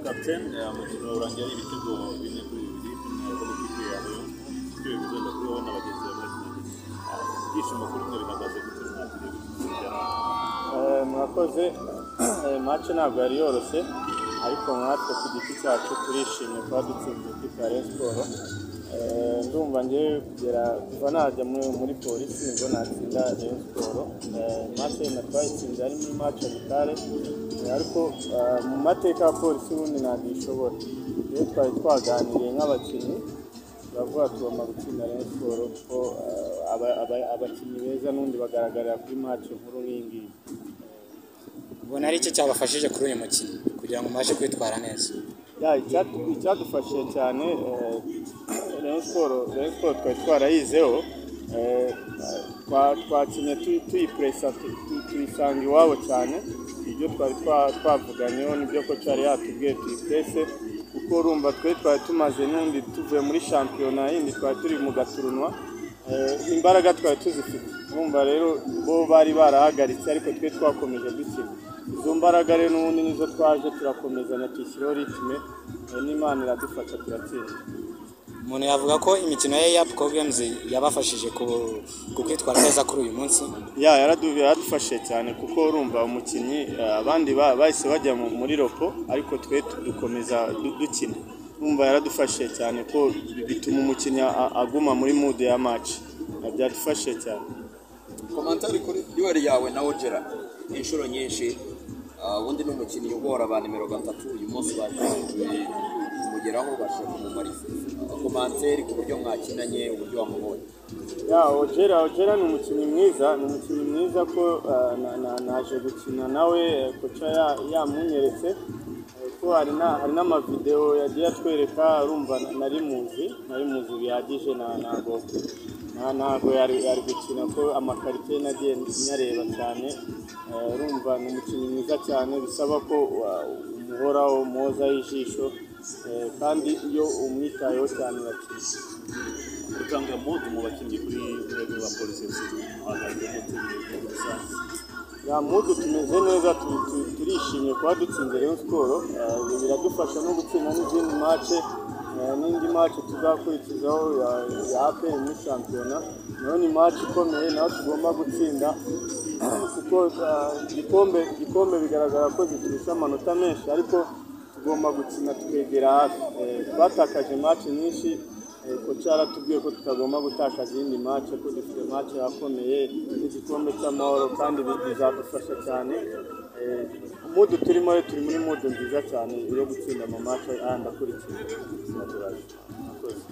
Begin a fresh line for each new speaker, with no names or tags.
Aten umukino urangira ari ibitego bine kuri bibiri ubona ikipe yawe ikipe bivuze bakuru na bagenzi bawe ibyishimo kuri mwe bihagaze gute mwagiye gutsinda
mwakoze mace ntabwo yari yoroshye ariko natwe ku giti cyacu turishimye kuba dutsinze ikipe ya Rayon Sports Eh, ndumva ngewe kugera kuva najya muri muri polisi ngo natsinda Rayon Sports Eh, mace natwayitsinze ari muri mace abitare ariko eh, mu mateka ya polisi ubundi ntabwo ishobora iyo twari twaganiriye nk'abakinnyi turavuga tugomba gutsinda Rayon Sports kuko eh, aba- aba- abakinnyi beza n'undi bagaragarira kuri mace nkuru nk'iyi ngiyi
ubona ari icyo cyabafashije kuri uyu mukino kugira ngo mubashe kwitwara neza
Ya, icyadu- icyadufashije cyane eh, Rayon Sports Rayon Sports twari twarayizeho eh, twa- twakinnye tu- tuyipuresa tu- tu- tuyisanga iwabo cyane ibyo twari twa- twavuganyeho nibyo ko cyari yatubwiye tuyipurese kuko urumva twe twari tumaze n'undi tuvuye muri shampiyona yindi twari turi mu gaturunwa Eh, imbaraga twari tuzifite urumva rero bo bari barahagaritse ariko twe twakomeje dukina izo mbaraga rero n'ubundi nizo twaje turakomezanya tuyishyiraho ritime eh, n'imana iradufasha turatsinda
umuntu yavuga ko imikino ye ya games yabafashije ku- ku kwitwara neza kuri uyu munsi
ya yaradu- yaradufashije cyane kuko urumva umukinnyi eh, abandi ba- bahise bajya mu- muri ropo ariko twe tu- dukomeza du- dukina urumva yaradufashije cyane ko bituma umukinnyi a- aguma muri mudu ya maci byadufashije cyane
komantar kuri duel yawe na ogera inshuro nyinshi ah, ubundi ni umukinnyi ugora ba nimero gatatu uyu munsi bashoboye kumugeraho bashobora kumumara komantar ku buryo mwakinanye uburyo wamubonye
ya ojera ojera ni umukinnyi mwiza ni umukinnyi mwiza ko eh, na- na- naje gukina nawe eh, koca ya- yamunyeretse eh, ko hari na- hari n'amavidewo yagiye atwereka arumva na- nari muzi nari muzi bihagije na- ntago nta- ntago yari yari gukina ko amakarite nagiye nyareba cyane Eh, urumva ni umukinnyi mwiza cyane bisaba ko wa- umuhoraho mwozaho ijisho eh, kandi iyo umwitayeho cyane urakina
gutanga mode mu bakinnyi kuri mwe ba polisi bahagaze gute muri rusange
ya mudu tumeze neza tu- tu- turishimye kuba dutsinze Rayon Sports Eh, ibi biradufasha no gutsinda n'izindi mace n'indi mace tuzakurikizaho ya ya APR muri shampiyona nayo ni mace ikomeye nayo tugomba gutsinda kuko eh, igikombe igikombe bigaragara ko ziturusha amanota menshi ariko tugomba gukina tukegera hafi Eh, twatakaje mace nyinshi eh, koca yaratubwiye ko tutagomba gutakaza iyindi mace ko dufite mace yakomeye n'igikombe cy'amahoro kandi bi- bizadufasha cyane Eh, mudu turimo rero turi muri mudu nziza cyane yo gutsinda amamatch ayandi akurikira Murakoze.